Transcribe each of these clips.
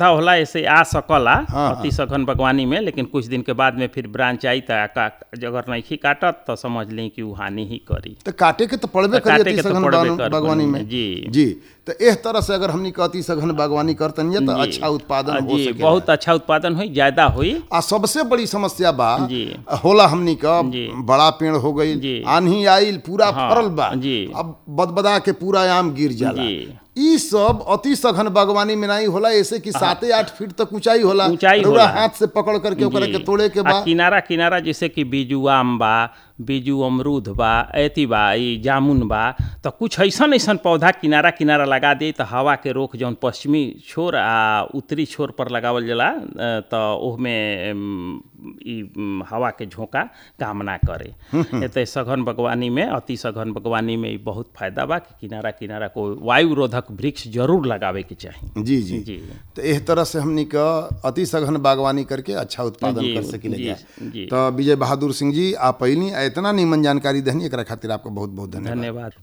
पौधा होला ऐसे आ सकला हाँ, अति सघन बागवानी में लेकिन कुछ दिन के बाद में फिर ब्रांच आई त का अगर नहीं काटत तो समझ ली कि उ हानि ही करी तो काटे के तो पड़बे तो काटे करी के तो सघन पड़बे बागवानी- कर बागवानी बनी में में, जी। जी तो एह तरह से अगर हमनी के अति सघन बागवानी करतन तो जी। अच्छा उत्पादन हो जी सके बहुत अच्छा उत्पादन हुई ज्यादा हुई आ सबसे बड़ी समस्या बा जी। होला हमनी का जी। बड़ा पेड़ हो गई जी। आंधी आइल पूरा हाँ, फरल बा जी। अब बदबदा के पूरा आम गिर जाला जी। ई सब अति सघन बागवानी में नहीं होला ऐसे कि साते आठ फीट तक ऊंचाई होला ऊंचाई रउरा होला। हाथ से पकड़ करके ओकरा जी। के तोड़े के आ बा किनारा किनारा जैसे कि बीजू आम बा बीजू अमरूद बा एती बा ई जामुन बा तो कुछ ऐसन ऐसन पौधा किनारा किनारा लगा दी तो हवा के रोक जौन पश्चिमी छोर आ उत्तरी छोर पर लगावल जाला अ, तो ओहमे अम, ई अम, हवा के झोंका काम ना करे एते सघन बागवानी में अति सघन बागवानी में ई बहुत फायदा बा कि किनारा किनारा को वायु रोधक वृक्ष जरूर लगावे के चाही जी जी जी तो एह तरह से हमनी का अति सघन बागवानी करके अच्छा उत्पादन जी, कर सकिले जी, जाए जी। तो विजय बहादुर सिंह जी आप पहली इतना नीमन जानकारी देनी एकरा खातिर आपका बहुत बहुत धन्यवाद धन्यवाद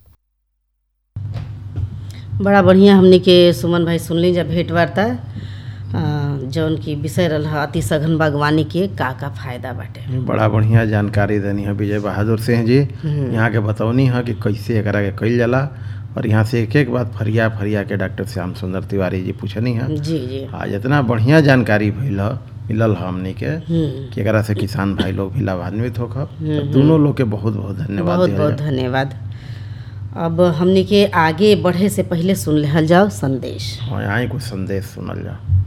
बड़ा बढ़िया हमने के सुमन भाई सुनली जब भेंट वार्ता अ, जौन की विषय रहा अति सघन बागवानी के का का फायदा बाटे बड़ा बढ़िया जानकारी देनी है विजय बहादुर सिंह जी यहाँ के बतौनी है कि कैसे एकरा के कइल जाला और यहाँ से एक एक बात फरिया फरिया के डॉक्टर श्याम सुंदर तिवारी जी पूछनी है जी जी आज इतना बढ़िया जानकारी भइल ह मिलल ह हमनी के हम्म, कि एकरा से किसान भाई लोग भी लाभान्वित होकर तो दोनों लोग के बहुत बहुत धन्यवाद बहुत दिहल बहुत जाए। धन्यवाद अब हमने के आगे बढ़े से पहले सुन लेहल जाओ संदेश और यहाँ ही कुछ संदेश सुनल जाओ